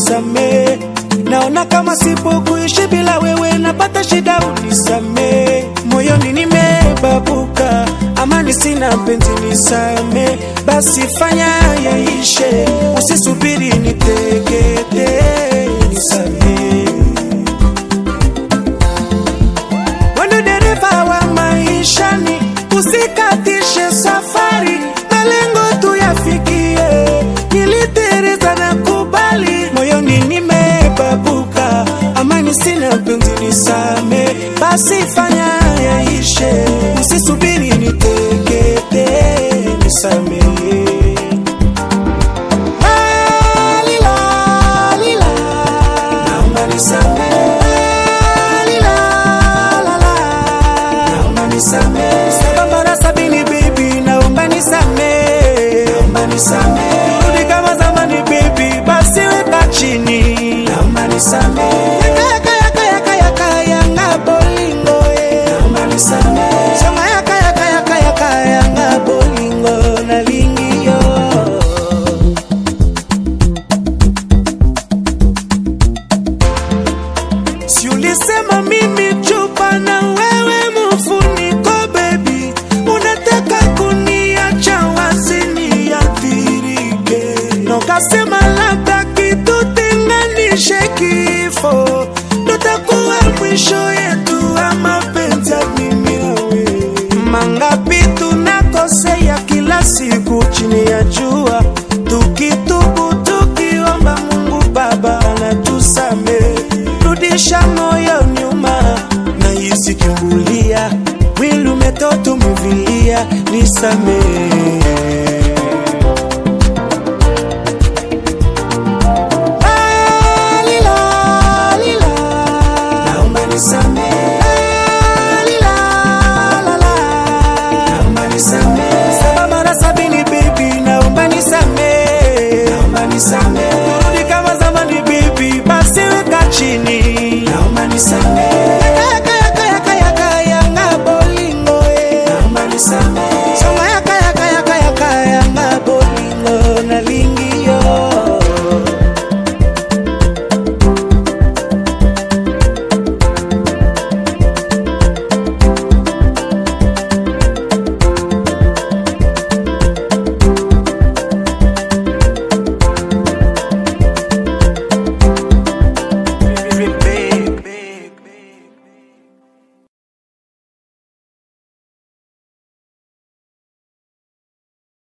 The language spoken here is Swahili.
unisamee. Naona kama sipo kuishi bila wewe, napata shida, unisamee. Moyoni nimebabuka, amani sina, mpenzi nisamee. Basi fanya yaishe, usisubiri nitegete, nisamee. Wendo dereva wa maishani, usikatishe safari, malengo tuyafikie. Nilitereza na kubali, moyoni nimebabuka, amani sina, mpenzi nisame. Basi fanya yaishe, usisubiri nitekete, nisame. Alila, alila, naomba nisamehe. Alila, lala, naomba nisamehe. Saba mara sabini baby, naomba nisamehe. Naomba nisamehe. Turudi kama zamani baby, basi weka chini. Naomba nisamehe. Yaka, yaka, yaka, yaka, yanga bolingo, eh. Naomba nisamehe. Sema yaka, yaka, yaka, yaka, yanga bolingo, nalingio. Si ulisema mimi chupa na wewe mfuniko baby, unataka kuniacha wazi niathirike, na ukasema labda kitutenganishe kifo, ndo takuwa mwisho